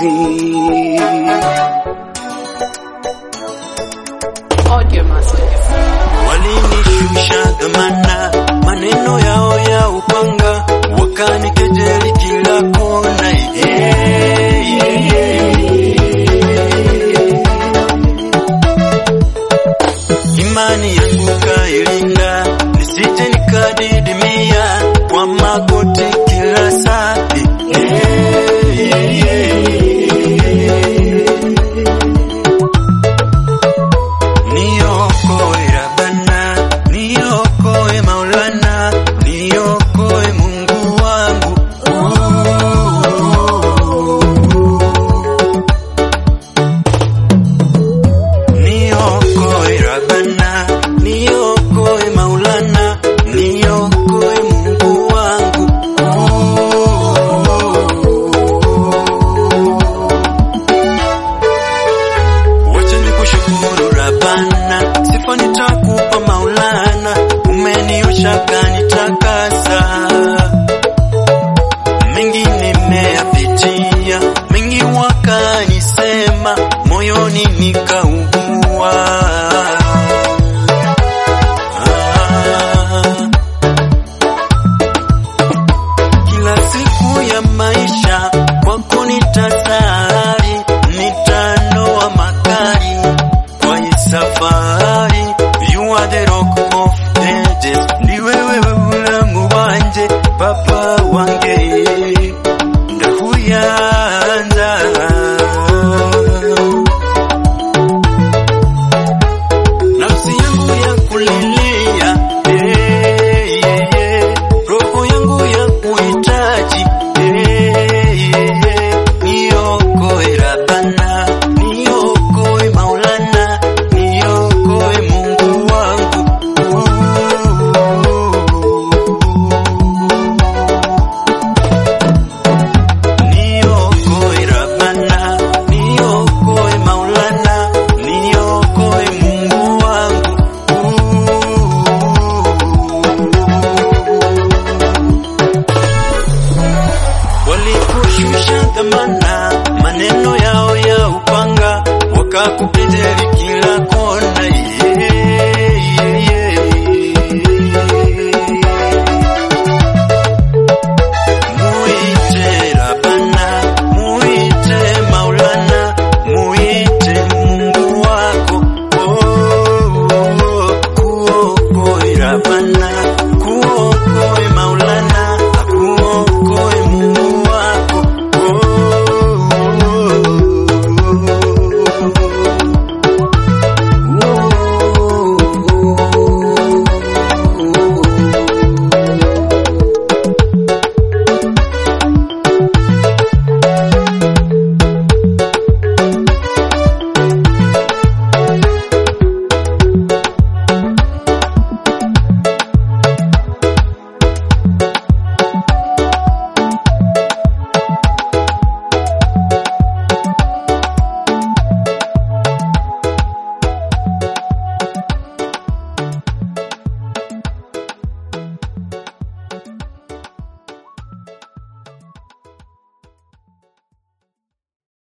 machozi. Audio Masters. Walinishusha dhamana, maneno yao ya upanga, wakanikejeli kila kona. Yeah, yeah, yeah. Imani yangu kailinda, nisije nikadidimia kwa magoti kila saa. Yeah, yeah, yeah. Niokoe Rabbana, niokoe Maulana, niokoe Mungu wangu. Niokoe Rabbana, niokoe Maulana, niokoe Mungu wangu. Wacha nikushukuru Rabbana, sifa nitakupa Maulana, umeniosha kanitakasa. Mengi nimeyapitia, mengi wakanisema, moyoni nikaugua. Ah. Kila siku ya maisha kwako nitasali, nitanoa makali kwa hii safari. You are the rock of ages, ni wewe ulamu wanje, papa wange ndahuyanza nafsi yangu ya kulilia eh, eh, eh. roho yangu ya kuhitaji eh, eh, eh. niokoe Rabbana, niokoe Maulana, niokoe Mungu wangu Niokoe Rabbana, niokoe Maulana, niokoe Mungu wangu. Walikushusha dhamana, maneno yao ya upanga, wakakupindeli